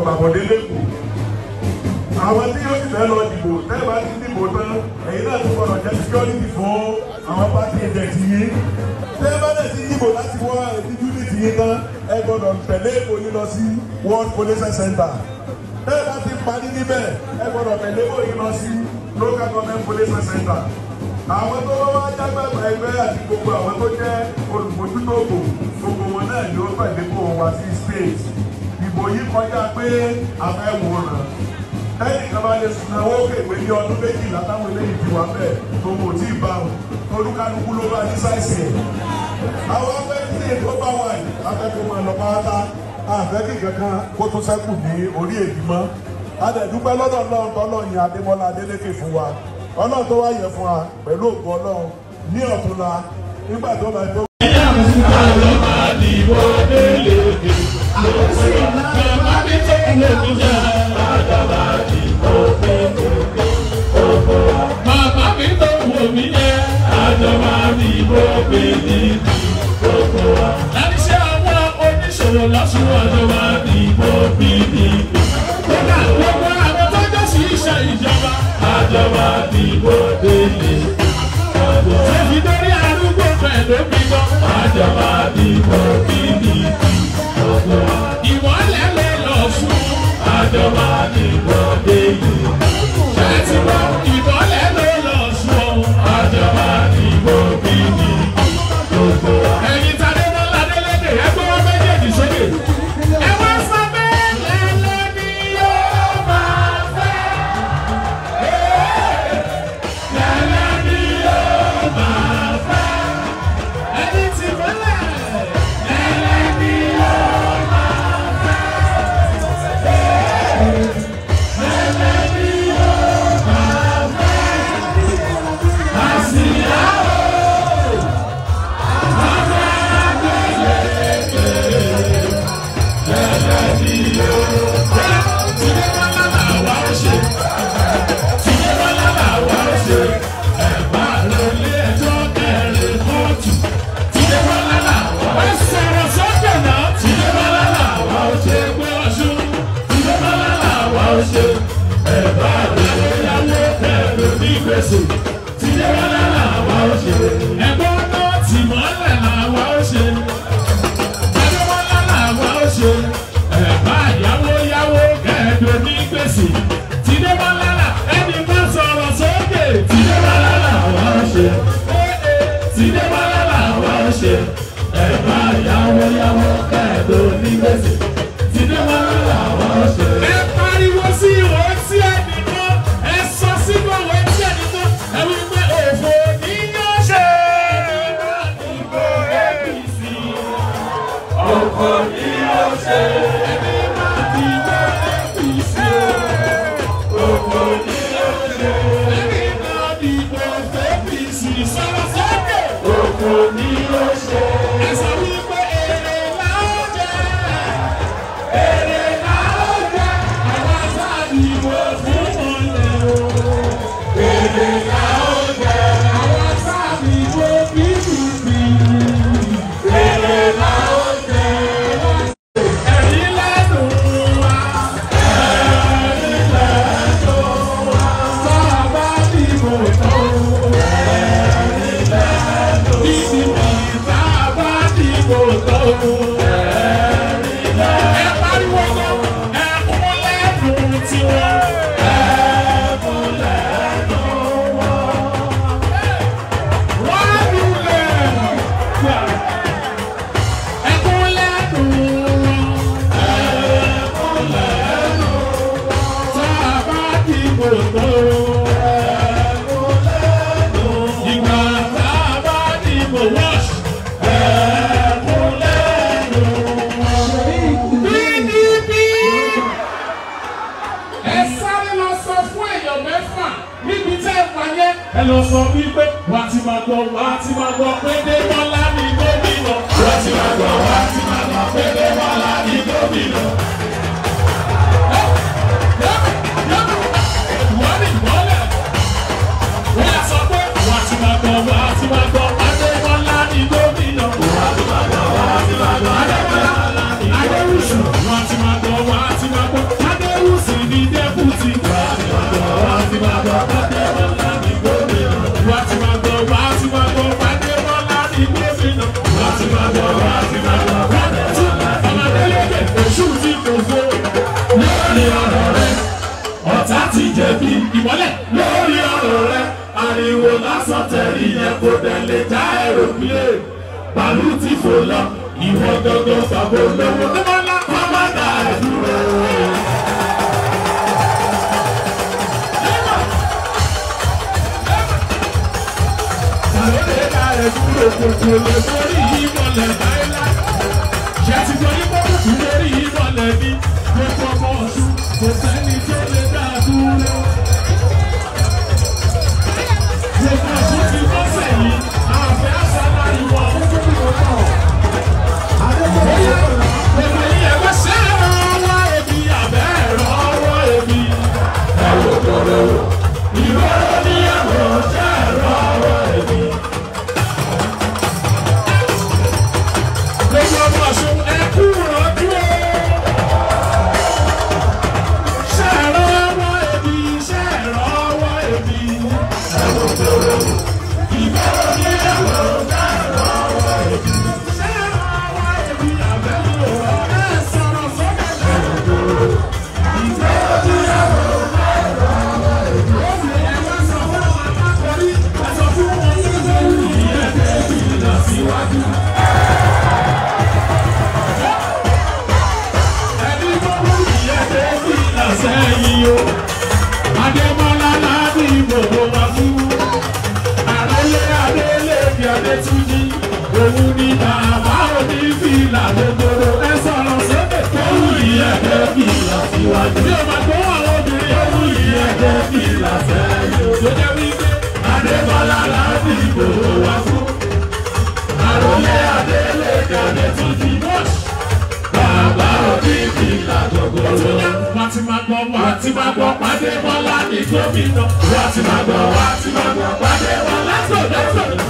gbàgbọ́dé lẹ́kọ̀ọ́ àwọn tí yóò sì fẹ́ lọ dìbò tẹ́lẹ̀ bá ti dìbò tán èyí náà tún gbọdọ̀ jẹ́ security fún àwọn pàtí agent yìí tẹ́lẹ̀ bá dẹ̀ ti dìbò láti wọ́ ẹ̀dí unit yìí tán ẹ gbọdọ̀ tẹ̀lé èkó yìí lọ sí world police center tẹ́lẹ̀ bá ti parí níbẹ̀ ẹ gbọdọ̀ tẹ̀lé èkó yìí lọ sí local government police center àwọn tó wá wá jágbàgbà ẹgbẹ́ àti gbogbo àwọn tó jẹ́ olùmójútó òkò gbogbo wọn náà ni ó pẹ̀lú kó wá sí state ìbò yìí kọjá pé àfẹ́wòrán lẹ́yìn kan bá lè sunawó kéwé ní ọdún méjìlá táwọn eléyìí ti wà bẹ́ẹ̀ tó mò tí ì bá wọn olúkálukú ló bá ní sáìsì ẹ̀. àwọn afẹ́kí tó bá wà yìí afẹ́kí máa lọ pátá àfẹ́kí kankan kó tún sẹ́kù ní orí èdè mọ́. adẹ̀dúpẹ́ lọ́dọ̀ ọlọ́run tọ́lọ́yin adémọ́lá adélékè fún wa ọlọ́run tó wá yẹ fún wa pẹ̀lú ògùn ọlọ́run ní ọ̀túnla nígbà tó bá tó. Màmá mi tó wò mí yẹ, àjọba mi bó bèbí gbogbo wa. Láti ṣe àwọn oníṣòwò lọ́sùn àjọba mi bó bèbí. Kódà gbogbo àwọn tó jẹ́ sí iṣẹ́ ìjọba, àjọba mi bó bèbí. Ṣèjì dórí arúgbó pẹ̀lú bíbọ́, àjọba mi bó bèbí. Ìmọ̀lẹ̀ ló lọ sùn, àjọba mi bó bèbí láti wọ ìbọ̀lẹ̀ ló lọ sùn ọ́ àjọba ìbò bíbí gbogbo. ẹ̀yin tàdé bọ́lá délẹ́dẹ̀ ẹgbẹ́ wọn méjèèjì sókè. ẹ wá sọ bẹ́ẹ̀ lẹ́lẹ́ ni yóò máa fẹ́. lẹ́lẹ́ ni yóò máa fẹ́. ẹni tí bọ́lá lẹ́lẹ́ ni yóò máa fẹ́. lẹ́lẹ́ ni yóò máa fẹ́. àsìá o. Ẹ̀gbọ́n náà tì mọ́lẹ̀ làwa ó ṣe adéwọlá làwọn ó ṣe ẹ̀bá yáwó yáwó kẹ́ẹ̀dọ̀ ní gbèsè tìdébọ́lá là ẹnì kan sọ̀rọ̀ sókè tìdébọ́lá làwọn ó ṣe tìdébọ́lá làwọn ó ṣe ẹ̀bá yáwó yáwó kẹ́ẹ̀dọ̀ ní gbèsè tìdébọ́lá làwọn ó ṣe. ẹ pariwo sí ìwé tí ẹnì kan ẹ sọ sínú ìwé tí ẹnì kan ẹ wí pé òfò ní yóò ṣe nígbà ìbò apc. Ọkọ ni ó ṣe. Ẹni máa ti gbé APC o. Ọkọ ni ó ṣe. Ẹni máa dìbò APC sọ̀rọ̀ sókè. Ọkọ ni ó ṣe. Ẹ sọ wípé èrè la ó jẹ. Èrè la ó jẹ. Àwọn aṣáàdìbò fún mọ̀lẹ́ o. Èrè la ó jẹ. Àwọn aṣáàdìbò PDP. Èrè la ó jẹ. Ẹ̀yin lẹ́nu wa. Ẹ̀yin lẹ́nu wa. Tá a bá dìbò tán. Ẹ̀yin lẹ́nu wa. PDP tá a bá dìbò tán. Ẹ̀yin lẹ́nu wa. Ẹ pariwo lọ. Ẹ̀kún lẹ́nu tiwọn. Ẹ̀kún lẹ́nu wọn. Wọ́n á dúlẹ̀. Ẹ̀kún lẹ́nu wọn. Ẹ̀kún lẹ́nu wọn. Tá a bá dìbò tán. Ẹ̀kún lẹ́nu wọn. Ìgbà tá a bá dìbò wọ́ṣ. Ẹ̀kún lẹ́nu wọn. PDP. Ẹ sáré lọ sọ fún èèyàn mẹ́fà níbi tẹ́ ẹ wà yẹn. Ẹ lọ sọ wípé wàá ti máa gbọ́ wàá ti máa gbọ́ pé Débọ́lá ní gómìnà. Wàá ti máa gbọ́ wàá ti máa gbọ́ pé Débọ́lá ní gómìnà. Wọ́n ní ìmọ́lẹ̀. Wọ́n yà sọ pé wàá ti máa gbọ́ wàá ti máa gbọ́ Adébọ́lá ní gómìnà. Wàá ti máa gbọ́ wàá ti máa gbọ́ Adébọ́lá ní gómìnà. Adéwùsù wàá ti máa gbọ́ wàá ti máa gbọ́ ìmọ́lẹ̀ lórí ọ̀rọ̀ rẹ ariwo lásán tẹ̀lé yẹn kò dẹ̀ lè já èrò pílé bàálù ti fò lọ ìwọ gangan bàbá olówó tó bá ná kọ́ má dà ẹ̀ dúró. Àlọ́lẹ̀ dà ẹ̀ dúró kòkò lè borí ìmọ̀lẹ̀ láéláé. Ṣé ti gbọ́ yín kókò tún lórí ìmọ̀lẹ̀ ní gbogbo ọmọ ọ̀ṣun kò sẹ́ni tó lè dá a dúró. Gbogbo ọ̀ṣun ti bọ́ sẹ́yìn, àfẹ́ àṣàlá ìwà gbogbo ọ̀pọ̀. Gbogbo yín ẹgbẹ́ ṣẹ́ ọwọ́ ẹbí àbẹ́ ẹ̀rọ ọwọ́ ẹbí. Ẹ̀rọ kọ̀ọ̀rọ̀ ìwé ní ẹ̀rọ ṣẹ́ ẹ̀rọ ọwọ́ ẹbí. Gbogbo ọmọ ọ̀ṣun ẹkú rọ̀jú o. Ṣẹ̀rọ ọwọ́ ẹbí, ṣẹ̀rọ ọwọ́ ẹbí. Ẹ̀rọ kọ̀ọ̀rọ̀ ìwé ní ẹ̀rọ ṣẹ̀rọ ọwọ́ ẹbí. Ṣẹ̀rọ ọwọ́ ẹbí àbẹ́ ìrọ̀ ẹ̀ sọ̀rọ̀ sókè lẹ́yìn. Ìwé ní ẹ̀rọ síwájú. Ẹni tó wù ìyẹn tó fi lọ́sẹ̀yìn o. Adémọ́lá lábí gbogbo wa fún. Àrólé Adélé fi Adétúnjí. Òun ni bàbá onífìlà gbogbo ẹ sọ̀rọ̀ sókè. Tó wù ìyẹn tó fi lọ́síwájú. Bí o máa gbọ́ àwọn obìnrin, tó wù ìyẹn tó fi lọ́sẹ̀yìn o. Ló jẹ́ wípé Adémọ́lá lábí gbogbo wa fún. Àròlé Adélé Kàdé tún ti bọ́ọ̀ṣì. Bàbá òbí mi làgògò. Wọ́n ti máa gbọ́ wọ́n ti máa gbọ́ pàdé Bọ́lá ní gómìnà. Wọ́n ti máa gbọ́ wọ́n ti máa gbọ́ pàdé Bọ́lá sọ̀dọ̀ sọ̀dọ̀.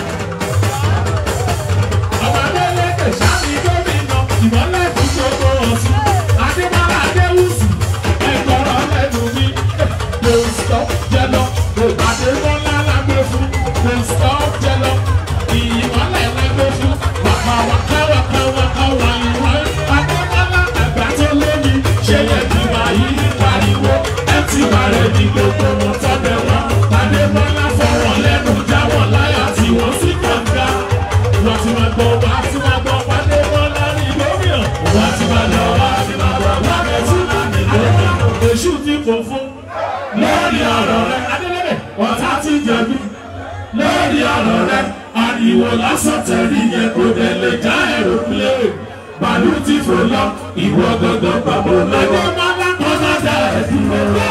Ọba Adélé Kèṣá ní gómìnà. Ìmọ̀lẹ̀ fún gbogbo ọ̀sùn. Adébọ́lá Adéwùsì. Ẹ̀gbọ́rọ̀ lẹ́nu mi. Kò stop jẹlọ. Adébọ́lá lágbè fún. Kò stop jẹlọ. Ìmọ̀lẹ̀ lágbè fún. Wàkà wàkà wàkà wàkà wà ìwọ̀n. Adébọ́lá àgbà tó lómi. Ṣé yẹ kí wà yí pariwo? Ẹ ti wà rẹ̀ ní gbogbo wọn tọ́bẹ̀ wọn. Adébọ́lá fọwọ́ lẹ́nu jáwọ́ láyà tí wọ́n sì kànga. Wọ́n ti máa gbọ́ wá tí máa gbọ́ Adébọ́lá ní gómìnà. Wọ́n ti máa lọ wá tí máa gbọ́ Adébọ́lá ní gómìnà. Èṣù ti fòfo lórí ọ̀rọ̀ rẹ̀. Adélébè ọ̀tá ti jẹ̀bi lórí ọ̀rọ̀ rẹ̀. Ariwo lásán tẹ̀lé yẹn kò dẹ̀ lè já ẹ̀rọ pilẹ̀. Bàálù ti fò lọ, ìwọ gangan bàbá olówó. Adébọ́lá kọ́ máa dá ẹ̀ dúró.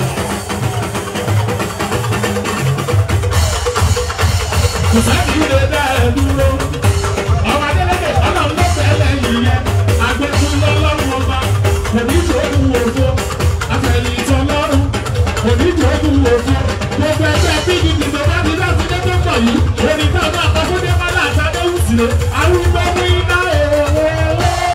Kò sẹ́ni lè dá ẹ̀ dúró. Ọmọ Adélébè ọlọ́run ló fẹ́ lẹ́yìn yẹn. Agbẹ́kún lọ́lọ́run ọba. Kò ní ìṣòro òfo. Afẹ̀yìntàn lọ́rùn. Kò ní ìṣòro òfo. Gbogbo ẹgbẹ́ PDP tó bá ti láti dé tó pọ̀ yìí. Orin tó bá kọ́ fún Débọ́lá àtàdéhùn sílẹ̀. Arúgbó